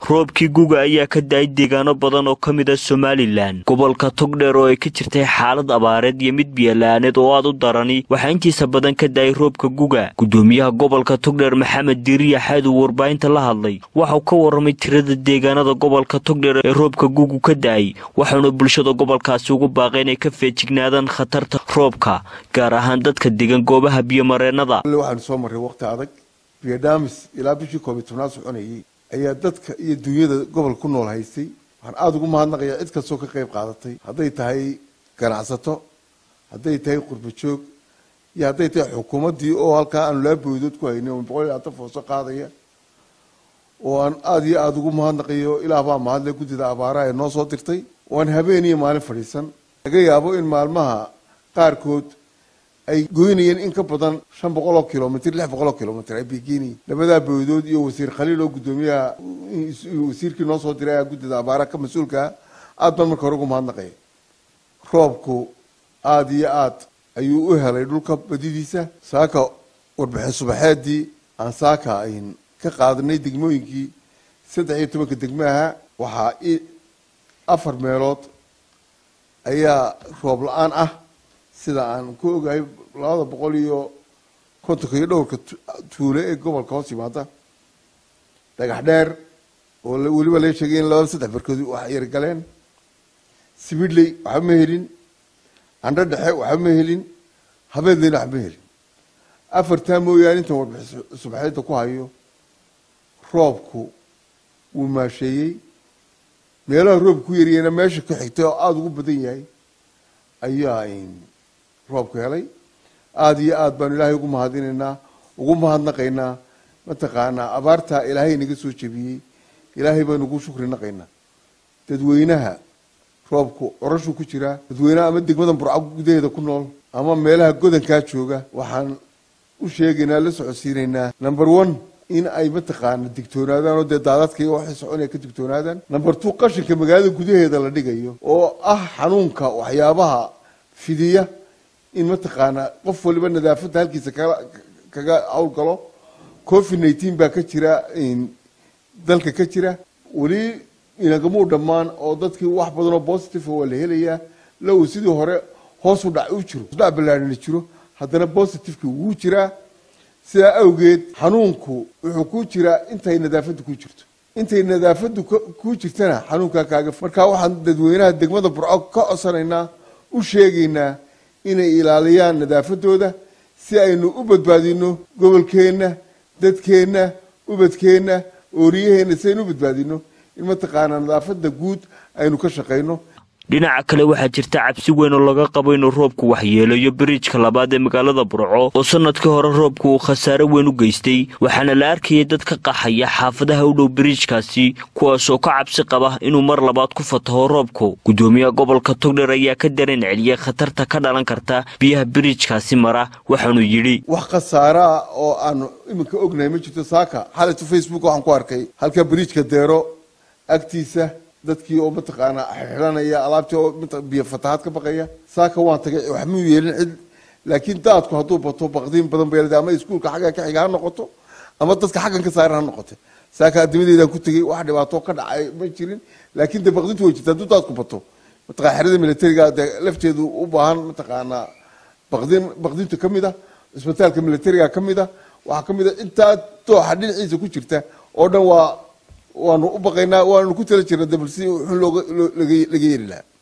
roobkii guga ayaa ka da-ay deegaano badan oo ka mid a somalilan gobolka togdheer oo ay ka jirtay xaalad abaareed iyo mid biyala'aaneed oo aad u darani waxaa intiisa badan ka da-ay roobka guga gudoomiyaha gobolka togdheer maxamed diiriya xaadu warbaahinta la hadlay waxau ka waramay tirada deegaanada gobolka togdheer ee roobka gugu ka da-ay waxauna bulshada gobolkaasi ugu baaqay inay ka feejignaadaan khatarta roobka gaar ahaan dadka degan goobaha biyomareennada waxaanu soo marray waqti adag biyodhamis ilaa bishii koob iyo tobnaad soconayay ayaa dadka iyo dunyada gobolka ku nool haystay waxaan aada ugu mahadnaqayaa cid kastoo ka qayb qaadatay hadday tahay ganacsato hadday tahay qurba joog iyo hadday tahay xukuumaddii oo halkaa aanu laa boodood ku haynay oo boqol iyo labaatan fooso qaadaya oo aan aada iyo aada ugu mahadnaqayo ilaah baa mahadle guddida abaaraha ee noo soo dirtay oo aan habeen iyo maalin fadhiisan laga yaabo in maalmaha qaarkood ay goynayeen in ka badan shan boqol oo kilomitr lix boqol oo kilomitr ay begeynayeen labadaa boodood iyo wasiir khaliil oo guddoomiyaha wasiirkii noo soo diray guddida abaaraha ka mas-uulkaa aad baan marka hore ugu mahadnaqaya roobku aada iyo aad ayuu u helay dhulka badidiisa saaka warbixin subaxeedii aan saaka ayn ka qaadanay degmooyinkii saddex iyo tobanka degmaha waxaa afar meelood ayaa roob la-aan ah sida aan ku ogahay labada boqol iyo kontonka iyo dhowrka tuule ee gobolka hoos yimaada dhagax dheer oo weliba laga sheegay in labada saddex barkood wax yargaleen sibidley waxba ma helin candho dhexe waxba ma helin habeedleyna waxba ma helin afartaa mooyaane intan warbixi subaxeedda ku hayo roobku wuu maasheeyey meelaha roobku ku yariyeyna meesha ka xigtay oo aada ugu badan yahay ayaa roobku helay aada iyo aad baanu ilaahay ugu mahadinaynaa ugu mahadnaqaynaa mataqaanaa abaartaa ilaahay naga soo jebiyey ilaahay baynu ugu shukri naqaynaa dadweynaha roobku orashuu ku jiraa dadweynaha ama degmada burco gudaheeda ku nool ama meelaha godankaa jooga waxaan u sheegaynaa la socodsiinaynaa number one in ay mataqaana digtoonaadaan oo dee daadadka iyo waxay soconaya ka digtoonaadaan number two qashinka magaalada gudaheeda la dhigayo oo ah xanuunka waxyaabaha fidiya in mataqaana qof waliba nadaafadda halkiisa kaga kaga hawlgalo covid nineteen baa ka jira dalka ka jira weli inagamuu dhammaan oo dadkii wax badan oo positive waa la helayaa low sidii hore hoos u dhac u jiro dhac ballaarina jiro haddana positiveki wuu jiraa sidaa awgeed xanuunku wuxuu ku jiraa intay nadaafaddu ku jirto intay nadaafaddu ku jirtana xanuunkaa kaaga markaa waxaan dadweynaha degmada burco ka codsanaynaa u sheegaynaa inay ilaaliyaan nadaafadooda si aynu u badbaadino gobolkeenna dadkeenna ubadkeenna ooriyaheenna si aynu u badbaadino in mataqaanaa nadaafadda guud aynu ka shaqayno dhinaca kale waxaa jirta cabsi weyn oo laga qabo inuu roobku waxyeelayo biriijka labaad ee magaalada burco oo sanadkii hore roobku uu khasaare weyn u geystay waxaana la arkayay dad ka qaxaya xaafadaha u dhow biriijkaasi kuwaasoo ka cabsi qaba inuu mar labaad ku fataho roobku gudoomiyaha gobolka togdheer ayaa ka dareen celiyay khatarta ka dhalan karta biyaha biriijkaasi mara waxaanuu yidhi wax khasaare ah oo aanu iminka ognahay ma jirto saaka xalayto facebook waxaan ku arkay halka biriijka deero agtiisa dadkii oo mataqaanaa xidhanaya alaabtii oo biyo fatahaad ka baqaya saaka waan tagay wax muu yeelin cid laakiin daadku hadduu bato baqdiin badan bay leedahay ama iskuulka xagga ka xiga ha noqoto ama dadka xaggan ka saaran ha noqote saaka adimadeedaan ku tegey wax dhibaato ka dhacay ma jirin laakiin dee baqdintu way jirta hadduu daadku bato mataqana xerada militariga dee lafteedu u baahan mataqaanaa baqdin baqdinta ka mid a isbitaalka militariga ka mid a waxaa ka mid a intaa dooxa dhinaciisa ku jirta oo dhan waa waanu u baqaynaa waanu ku tala jirna dabal si xun looga laga yeeli lahaa